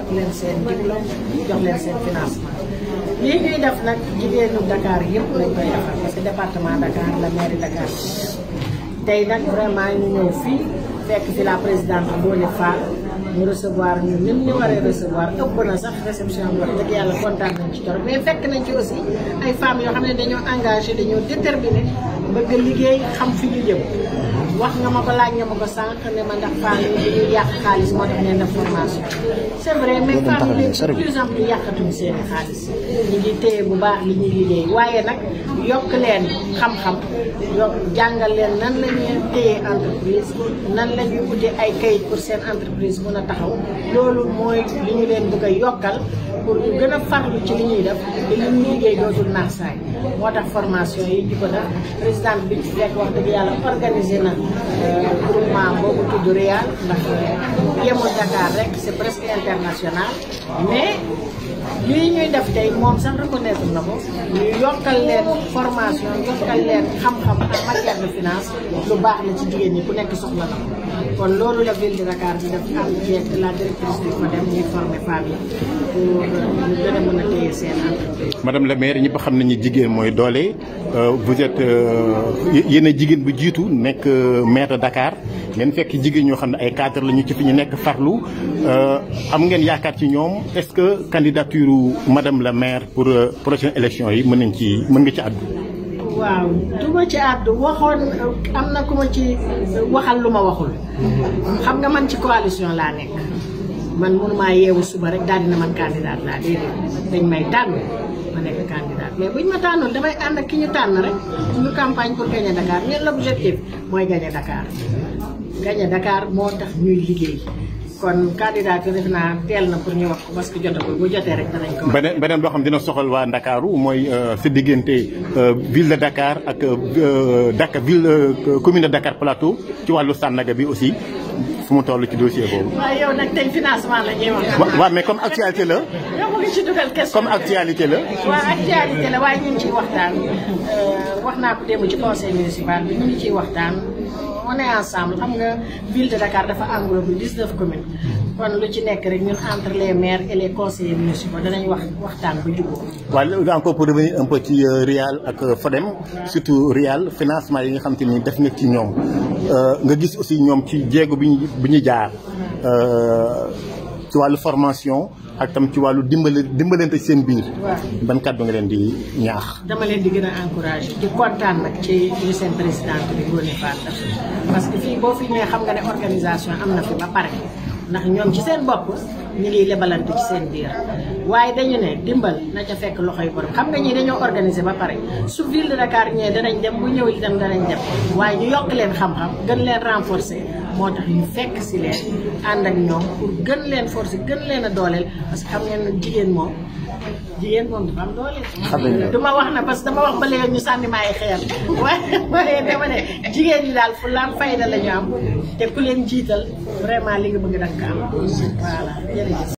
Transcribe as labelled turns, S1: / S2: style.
S1: leen seen diplôme jox leen seen financement lii ñuy def nag jigéenu Dakar yëpp lañ koy defar parce que département Dakar la mairie Dakar tey nag vraiment ñu ñëw fii fekk fi la présidente Ngoné Fall ñu recevoir ñu nim ñu waree recevoir ëpp na sax réception bi wax dëgg yàlla kontaan nañ ci torop mais fekk nañ ci aussi ay femmes yoo xam ne dañoo engagé dañoo déterminé bëgg liggéey xam fi ñu jëm wax nga ma ko laaj nga ma ko sànq ne ma ndax femmes yi dañuy yàq xaalis moo tax ngeen def formation c' est vrai mais femmes yi de plus en plus yàqatuñ seen xaalis ñu ngi téye bu baax li ñuy liggéey waaye nag yokk leen xam-xam yokk jàngal leen nan la ñuy téye entreprise nan la ñuy uti ay kayit pour seen entreprise mun a taxaw loolu mooy li ñu leen bëgg a yokkal pour ñu gën a farlu ci li ñuy def te li ñuy liggéey dootul naax saay moo tax formation yi di ko def présidente bi ci fekk wax dëgg yàlla organisé na groupement boobu tudd Réal ndax yemul Dakar rek c' est presque international mais lii ñuy def tey moom sax reconnaître na ko ñu yokkal leen formation yokkal leen xam-xam en matière de finance lu baax la ci jigéen ñi ku nekk soxla na ko kon loolu la ville de Dakar di def am jeeg la directrice du FODEM ñuy former femmes yi pour ñu gën a mën a téye seen entreprise.
S2: madame la maire ñëpp xam nañu jigéen mooy doole vous êtes yéen a jigéen bu jiitu nekk maire de Dakar ngeen fekk jigéen ñoo xam ne ay cadre la ñu ci fi ñu nekk farlu am ngeen yaakaar ci ñoom est-ce que candidature madame la maire pour prochaine élection yi mën nañ ci mën nga ci àddu.
S1: waaw du ma ci àddu waxoon am na ku ma ci waxal lu ma waxul. xam nga man ci coalition laa nekk. man mënumaa yeewu suba rek daal dina man candidat laa déedéet dañ may tànn ma nekk candidat mais buñ ma tànnoon damay ànd ak ki ñu tànn rek ñu campagne pour gagner Dakar ñun l'objectif mooy gagner Dakar. gagner Dakar moo tax ñuy liggéey. kon candidat yi def naa teel na pour ñu wax ko parce que jotagul bu jotee rek danañ ko wax.
S2: beneen beneen boo xam dina soxal waa Ndakaaru mooy sa diggante ville de Dakar ak Dakar ville commune de Dakar Plateau ci wàllu Sandaga bi aussi fu mu toll ci dossier boobu.
S1: waaw yow nag tey financement la ñuy wax.
S2: waaw mais comme actualité la.
S1: yow mu ngi ci dugal question
S2: comme actualité la.
S1: waaw actualité la waaye ñu ngi ciy waxtaan wax naa ko démb ci conseil municipal bi ñu ngi ciy waxtaan. on est ensemble xam nga ville de Dakar dafa englobé 19 communes kon lu ci nekk rek ñun entre les maires et les conseillers municipaux danañ wax waxtaan ba jubóo.
S2: waaw encore pour revenir un peu ci Réal ak Fodem surtout Réal financement yi nga xam te ni def nga ci ñoom nga gis aussi ñoom ci jéego bi ñu bi ñu jaar ci wàllu formation ak tam ci wàllu dimbale dimbalante seen biir. ban kàddu nga leen di ñaax.
S1: dama leen di gën a encouragé di kontaan nag ci li seen présidente bi Ngoné Fall parce que fii boo fi ñëwee xam nga ne organisation am na fi ba pare ndax ñoom ci seen bopp ñu ngi lebalante ci seen biir waaye dañu ne dimbal na ca fekk loxoy borom xam nga ñii dañoo organiser ba pare su ville de Dakar ñëwee danañ dem bu ñëw itam danañ dem waaye ñu yokk leen xam-xam gën leen renforcer moo tax ñu fekk si leen ànd ak ñoom pour gën leen forcer gën leen a dooleel parce que xam ngeen ne jigéen moom jigéen moom dafa am dooleel. du ma wax na parce que dama wax ba léegi ñu sànni ma ay xeer waaye waaye dama ne jigéen ñi daal fu laan fayda la ñu am te ku leen jiital vraiment li nga bëgg da nga ko am voilà jërëjëf.